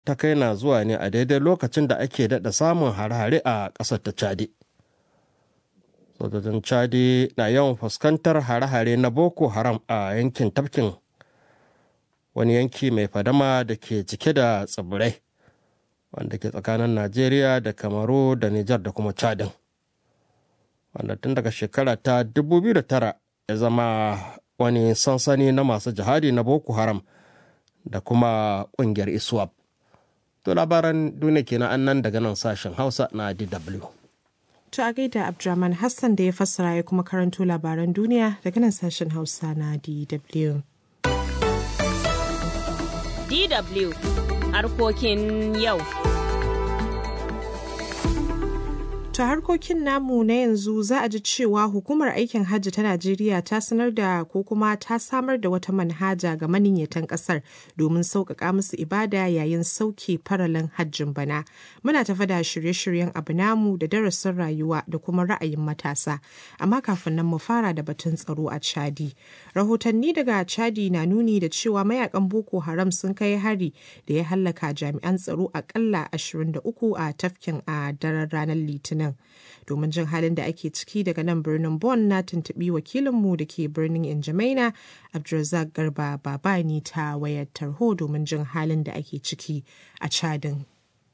ta kai na zuwa ne a daidai lokacin da ake daɗa samun hare-hare a ƙasar ta Chadi. Sojojin Chadi na yawan fuskantar hare-hare na Boko Haram a yankin tafkin wani yanki mai fadama da ke cike da tsibirai wanda ke tsakanin Najeriya da Kamaru da Nijar da kuma Chadin. Wanda tun daga shekara ta 2009 ya zama wani sansani na masu jihadi na Boko Haram da kuma ƙungiyar ISWAP. To labaran duniya kenan an nan daga nan sashen Hausa na DW. To a gaida Abdurrahman Hassan da ya fassara ya kuma karanto labaran duniya daga nan sashen Hausa na DW. DW harkokin yau. ta harkokin namu na yanzu za a ji cewa hukumar aikin hajji ta Najeriya ta sanar da ko kuma ta samar da wata manhaja ga maniyyatan kasar domin sauƙaƙa musu ibada yayin sauke faralin hajjin bana. Muna tafa da shirye-shiryen abu namu da darasin rayuwa da kuma ra'ayin matasa. Amma kafin nan mu fara da batun tsaro a Chadi. Rahotanni daga Chadi na nuni da cewa mayakan Boko Haram sun kai hari da ya hallaka jami'an tsaro akalla 23 a tafkin a daren ranar Litinin. nan domin jin halin da ake ciki daga nan birnin Bon na tuntuɓi wakilinmu da ke birnin Injamaina Abdulrazak Garba Babani ta wayar tarho domin jin halin da ake ciki a Chadin.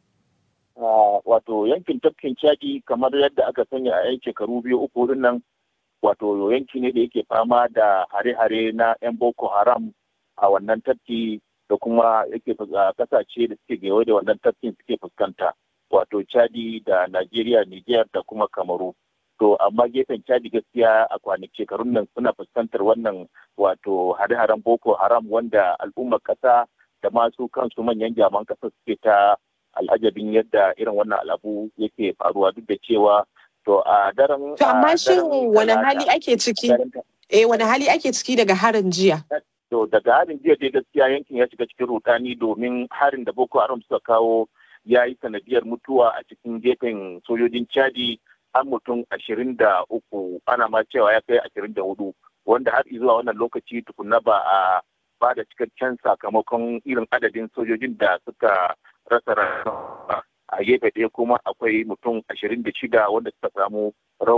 Wato yankin tafkin Chadi kamar yadda aka sanya a yan shekaru biyu uku nan wato yanki ne da yake fama da hare-hare na 'yan Boko Haram a wannan tafki da kuma yake kasashe da suke gewaye da wannan tafkin suke fuskanta. wato chadi da Najeriya, Niger da kuma Kamaru. To amma gefen chadi gaskiya a kwanaki shekarun nan suna fuskantar wannan wato hare-haren Boko Haram wanda al'ummar ƙasa da masu kansu manyan jaman ƙasa suke ta al'ajabin yadda irin wannan al'abu yake faruwa duk da cewa to a daren To amma shin wani hali ake ciki? Eh wani hali ake ciki daga harin jiya? To daga harin jiya dai gaskiya yankin ya shiga cikin rudani domin harin da Boko Haram suka kawo ya yi sanadiyar mutuwa a cikin gefen sojojin chadi an mutum ashirin da uku ana ma cewa ya kai ashirin da hudu wanda har zuwa wannan lokaci tukunna ba a ba da cikakken sakamakon irin adadin sojojin da suka rasa rayuwa a gefe ɗaya kuma akwai mutum ashirin da shida wanda suka samu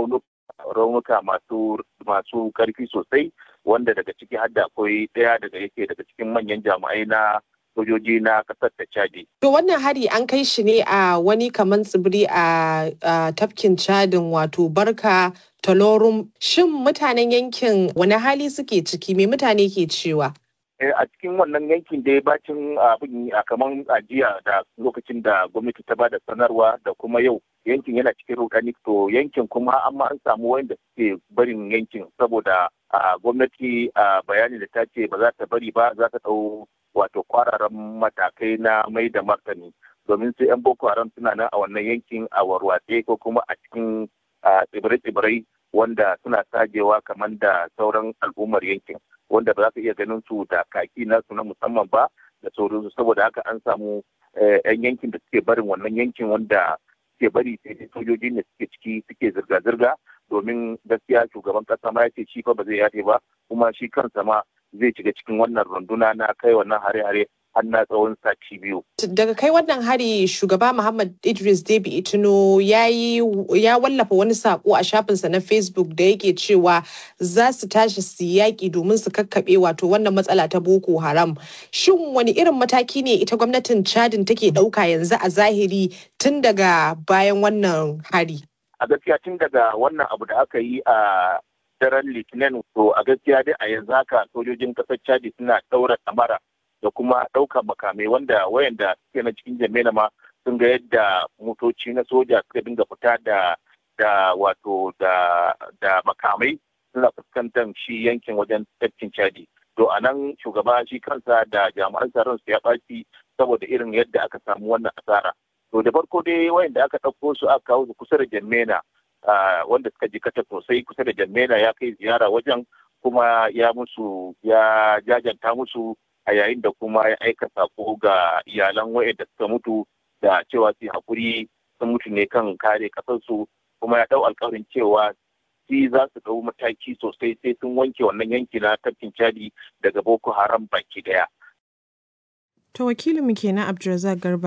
raunuka masu masu karfi sosai wanda daga ciki har da akwai ɗaya daga yake daga cikin manyan jami'ai na sojoji na kasar ta Chadi. To wannan hari an kai shi ne a wani kaman tsibiri a tafkin Chadin wato Barka Talorum. Shin mutanen yankin wani hali suke ciki me mutane ke cewa? a cikin wannan yankin dai bacin abin a kaman ajiya da lokacin da gwamnati ta bada sanarwa da kuma yau yankin yana cikin rudani to yankin kuma amma an samu wanda suke barin yankin saboda gwamnati bayani da ta ce ba za ta bari ba za ta ɗau wato kwararan matakai na mai da martani domin su 'yan boko haram suna nan a wannan yankin a warwatse ko kuma a cikin tsibirai-tsibirai wanda suna sajewa kamar da sauran al'ummar yankin wanda ba za ka iya ganin su da kaki nasu na musamman ba da sauransu saboda haka an samu 'yan yankin da suke barin wannan yankin wanda suke bari sai sojoji ne suke ciki suke zirga-zirga domin gaskiya shugaban kasa ma ya ce shi fa ba zai yafe ba kuma shi kansa ma zai shiga cikin wannan runduna na kai wannan hare-hare har na tsawon sati biyu. Daga kai wannan hari shugaba Muhammad Idris Debi Itino ya wallafa wani sako a shafinsa na Facebook da yake cewa za su tashi su yaƙi domin su kakkaɓe wato wannan matsala ta Boko Haram. Shin wani irin mataki ne ita gwamnatin Chadin take ɗauka yanzu a zahiri tun daga bayan wannan hari? A gaskiya tun daga wannan abu da aka yi a daren litinin to a gaskiya dai a yanzu haka sojojin kasar chadi suna ɗaura kamara da kuma ɗaukar makamai wanda wayanda suke na cikin jami'a ma sun ga yadda motoci na soja suka dinga fita da da wato da da makamai suna fuskantar shi yankin wajen tafkin chadi to a nan shugaba shi kansa da jami'an tsaron su ya ɓaci saboda irin yadda aka samu wannan asara to da farko dai wayanda aka ɗauko su aka kawo su kusa da jami'a Uh, wanda suka jikata sosai kusa da jammena ya kai ziyara wajen kuma ya musu ya jajanta musu a yayin da kuma ya aika sako ga iyalan wa'anda suka mutu da cewa su hakuri sun mutu ne kan kare kasarsu kuma ya dau alkawarin cewa shi za su dau mataki sosai sai sun wanke wannan yanki na tafkin chadi daga boko haram baki daya To wakilin mu kenan Abdulrazak Garba